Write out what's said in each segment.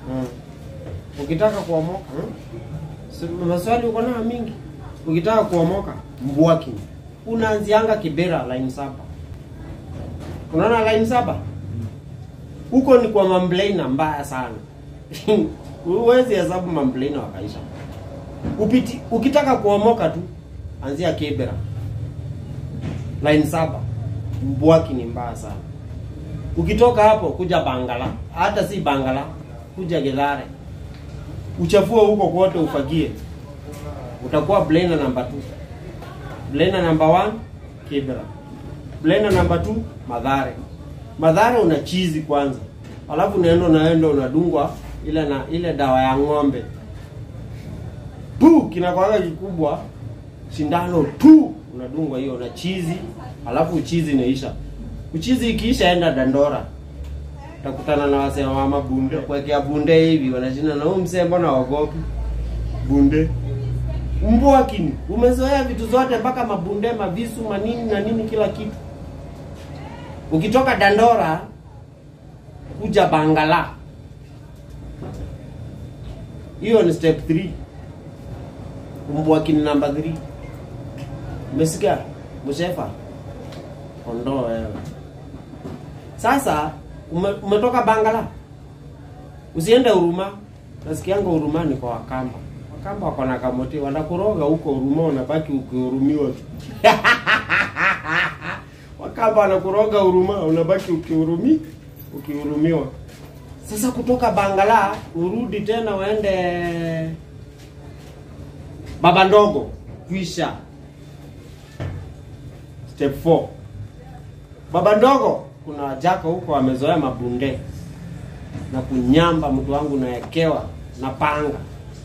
Mm. Ukitaka kuomoka mm? Si- maswali uko nayo mingi. Ukitaka kuomoka Mbwaki, unaanzianga Kibera line saba. Unaona line saba huko ni kwa mamblena mbaya sana. Huwezi hesabu mamblena wakaisha. Upiti, ukitaka kuomoka tu anzia Kibera line saba. Mbwaki ni mbaya sana. Ukitoka hapo kuja Bangala, hata si Bangala, kuja Gedhare, uchafue huko kote, ufagie, utakuwa blender number 2. Blender number 1 Kibera, blender number 2 Madhare. Madhare una chizi kwanza, alafu unaenda unaenda unadungwa ile na ile dawa ya ng'ombe pu kinakwanga kikubwa, sindano tu unadungwa hiyo na chizi, alafu uchizi inaisha. Uchizi ikiisha, enda Dandora, utakutana na wasee wa mabunde kuwekea bunde hivi, wanashinda na huyu msee, mbona waogopi bunde? Mbwakini umezoea vitu zote mpaka mabunde, mavisu, manini na nini, kila kitu. Ukitoka Dandora kuja Bangala, hiyo ni step 3 Mbwakini namba 3 Umesikia? Mshefa. Ondoa wewe. Sasa ume, umetoka Bangala. Usiende Huruma. Nasikianga Huruma ni kwa Wakamba. Wakamba wako na kamoti wanakuroga huko Huruma unabaki ukihurumiwa tu. Wakamba wanakuroga Huruma unabaki ukihurumi ukihurumiwa. Sasa kutoka Bangala urudi tena uende Baba Ndogo kwisha step 4 baba ndogo kuna wajaka huko wamezoea mabunde na kunyamba mtu wangu nawekewa na panga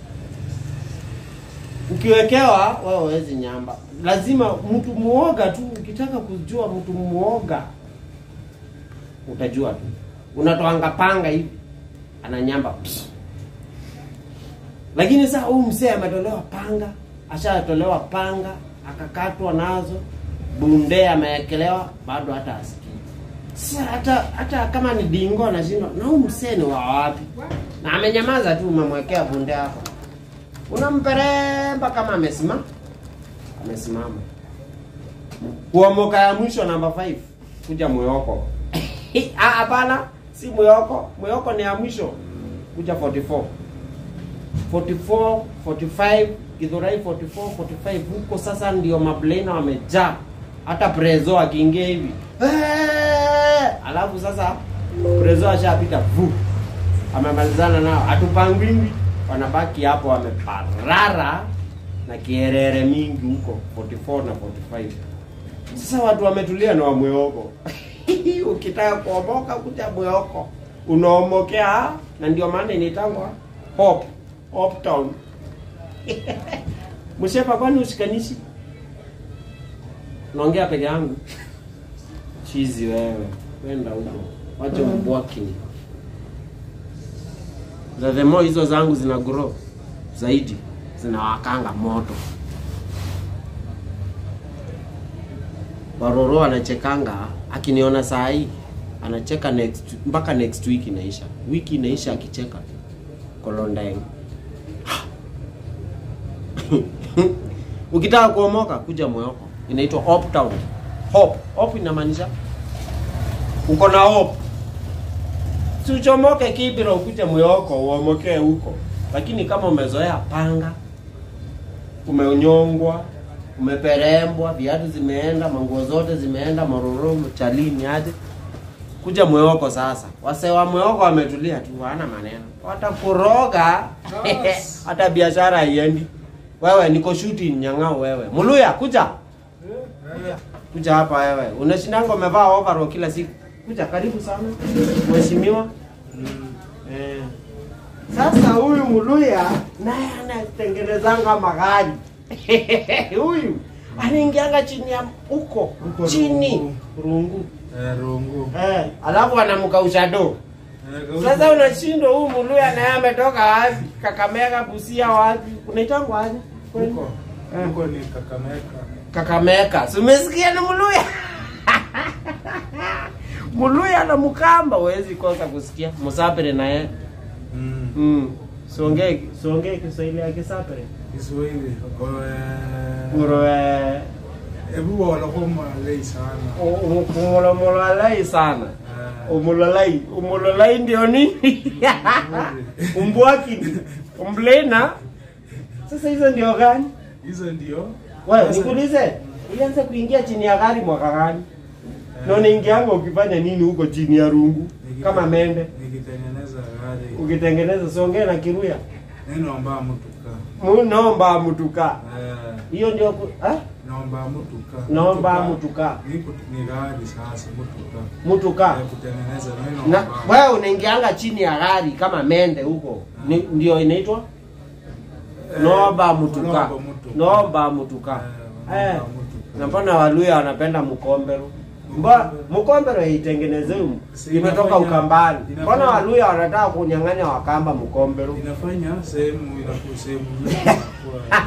ukiwekewa wewe huwezi nyamba lazima mtu muoga tu ukitaka kujua mtu muoga utajua tu unatoanga panga hivi ananyamba Psst. lakini sasa huyu mzee ametolewa panga ashatolewa panga akakatwa nazo bunde amewekelewa bado hata asikii sasa hata hata kama ni dingo anashindwa na huyu mzee ni wa wapi na amenyamaza tu umemwekea bunde hapo unamperemba kama amesimama amesimama kuomoka ya mwisho namba 5 kuja mweyoko Ah, hapana si mweyoko mweyoko ni ya mwisho kuja 44 44 45 Githurai 44 45 huko sasa ndio mablena wamejaa hata prezo akiingia hivi "Eh!" alafu sasa prezo ashapita vu amemalizana nao hatupangwingwi wanabaki hapo wameparara na kierere mingi huko 44 na 45 sasa watu wametulia na wamweoko ukitaka kuomoka kuja mweyoko unaomokea na ndio maana inaitangwa hope hope town mshepa kwani ushikanishi naongea peke yangu chizi wewe kwenda huko wache mbwakini za the more hizo zangu zina grow zaidi zinawakanga moto waroro anachekanga akiniona saa hii anacheka next mpaka next week inaisha wiki inaisha akicheka kolondeng ukitaka kuomoka kuja moyoko inaitwa hope town hope hope inamaanisha uko na hope si uchomoke kibira ukuje moyoko uomokee huko lakini kama umezoea panga umeonyongwa umeperembwa viatu zimeenda manguo zote zimeenda maroro chalini aje kuja mwewoko sasa wase wa mwewoko wametulia tu wana maneno watakuroga Yes. hata biashara haiendi wewe niko shooting nyang'ao wewe muluya kuja kuja hapa wewe unashindanga umevaa overall kila siku kuja karibu sana mheshimiwa eh. sasa huyu muluya naye anatengenezanga magari huyu anaingianga chini ya huko Huko chini rungu. rungu Eh, rungu. eh, alafu anamkausha do Eh, kauzi- sasa unashindwa huyu muluya naye ametoka wapi kakamega busia wapi unaitangwa aje kweli? Huko. Eh. Huko ni Kakamega. kakameka si umesikia ni muluya muluya na mukamba huwezi kosa kusikia musafiri naye Mm. Mm. Siongee siongee Kiswahili ya Kisapere. Kiswahili. Oe. Uroe Ebu wala kuma lei sana. umolomololai sana. Eh. Umololai, umololai ndio nini? Umbwakini, umblena. Sasa hizo ndio gani? Hizo ndio. Wewe Sasa- nikuulize, ulianza kuingia chini ya gari mwaka gani? Na unaingianga ukifanya nini huko chini ya rungu Nikite- kama mende? Nikitengeneza gari. Ukitengeneza siongee na Kiruya. Neno amba mutuka. Munomba mutuka. Eh. Hiyo ndio ku- ah? Naomba mutuka. Naomba mutuka. Niko ni gari sasa mutuka. Mutuka. Ya kutengeneza neno Na amba. wewe unaingianga chini ya gari kama mende huko. Ni, ndio inaitwa Eh, Nomba mutuka. Nomba mutuka. Nomba mutuka. Eh, Eh. nomba mutuka. Na mbona Waluya wanapenda mkombero? Mba mkombero haitengenezewi Si imetoka inafanya- Ukambani. inafanya- Mbona Waluya wanataka kunyang'anya Wakamba mkombero? inafanya sehemu inakuwa sehemu nyingi inakuwa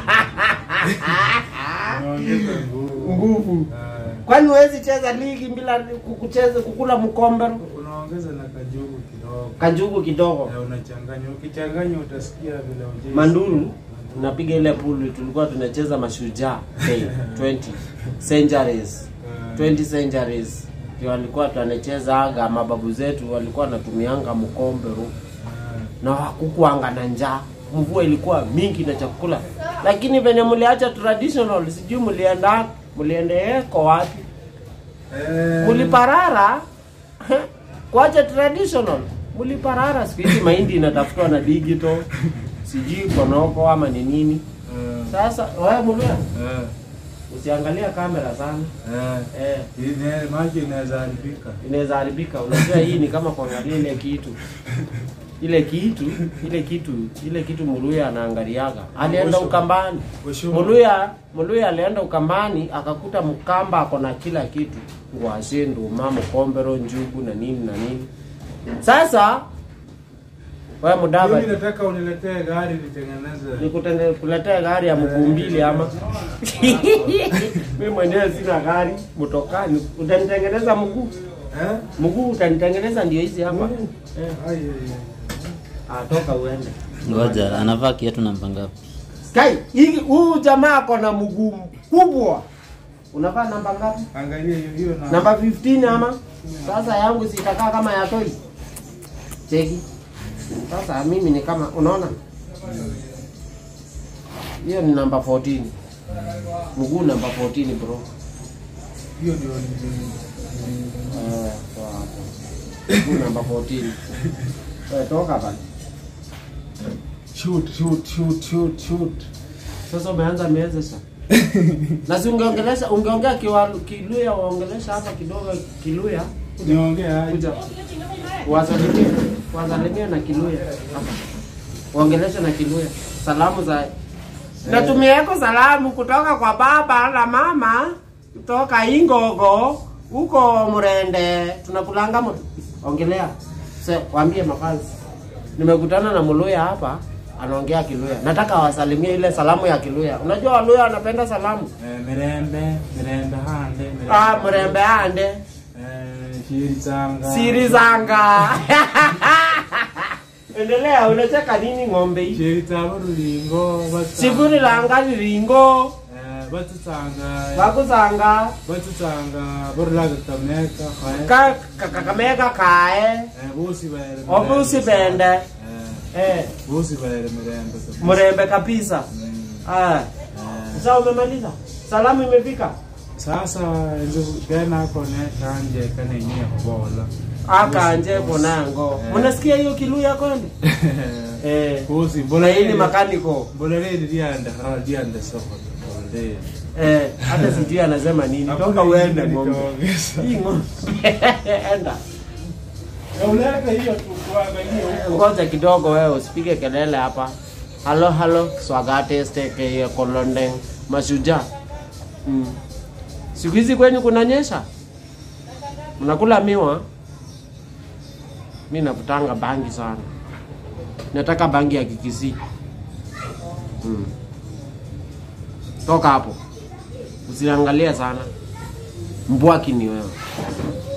inaongeza nguvu. Nguvu. Eh, Kwani huwezi cheza ligi bila kukucheza kukula mkombero? unaongeza na kajugu kidogo Kanjugu kidogo. Eh, unachanganya ukichanganya utasikia vile ujezi. Manduru tunapiga ile pool tulikuwa tunacheza mashujaa day 20 centuries Eh, 20 centuries ndio walikuwa tunacheza aga mababu zetu walikuwa wanatumianga mkombero eh, na hakukuanga na njaa mvua ilikuwa mingi na chakula lakini venye mliacha traditional sijui mlienda mliendeeko wapi eh, muliparara kuacha traditional muliparara siku hizi mahindi inatafutwa na digital sijui konoko ama ni nini eh, sasa wewe mluya eh, usiangalia kamera sana eh. eh, Ine- maji inaweza haribika. inaweza haribika unajua hii ni kama kuangalia ile kitu ile kitu ile kitu ile kitu muluya anaangaliaga alienda Mwisho. ukambani Mwisho. muluya muluya alienda ukambani akakuta mkamba ako na kila kitu ngwashe nduma mkombero njugu na nini na nini sasa wewe Mimi mudava nataka uniletee gari nitengeneze. nikutende kuletea gari ya mguu mbili ama mimi mwenyewe sina gari mtokani utanitengeneza mguu Eh? mguu utanitengeneza ndio hizi hapa Mguu? eh. Ai, ai, ai. Ah, toka uende Ngoja, anavaa kiatu namba ngapi? kai hii huyu jamaa ako na mguu mkubwa unavaa namba ngapi Angalia hiyo hiyo na namba 15 ama sasa yangu sitakaa kama ya toi cheki sasa mimi ni kama unaona hiyo ni namba 14 mguu namba 14 bro hiyo ndio ni- Eh, toa hapo. mguu namba 14 Eh, toka bana shoot shoot shoot shoot shoot. sasa umeanza miezesha na si ungeongelesha ungeongea kiwa- kiluya waongelesha hapa kidogo kiluya Niongee aje? kuja wasalimie wasalimie na kiluya hapa waongeleshe na kiluya salamu za natumieko salamu kutoka kwa baba na mama kutoka ingogo huko mrende tunakulanga mtu ongelea se waambie mafanzi nimekutana na mluya hapa anaongea kiluya nataka wasalimie ile salamu ya kiluya unajua waluya wanapenda salamu Eh, mirembe mirembe hande mirembe. ah, mrembe ande Eh, shiri zanga siri zanga endelea unacheka nini ng'ombe hii shiri zabo rulingo basa- sivuri langa liringo Eh, batusanga vakusanga batusanga borulaga kameka kae ka- ka- kakamega kae Eh, bosi baere obusi bende Eh, eh, bosi baere mirembe kabisa. mrembe kabisa Mm, ah. eh. Sasa umemaliza salamu imefika sasa nzo kena kone kanje kane nyia kubola akanje konango Eh. mnasikia hiyo kiluya kweli eh. bosi na mbola hii ni makaniko mbola redi dianda ha dianda soko bolde eh, hata sijui anasema nini toka uende ng'ombe hii ng'ombe enda Uleka hiyo tu kuangalia huko. ngoja kidogo wewe usipige kelele hapa halo halo swagate steke kolonde mashujaa mm. siku hizi kwenyu kunanyesha mnakula miwa mi navutanga bangi sana nataka bangi ya kikisi mm. toka hapo usiangalie sana mbwaki ni wewe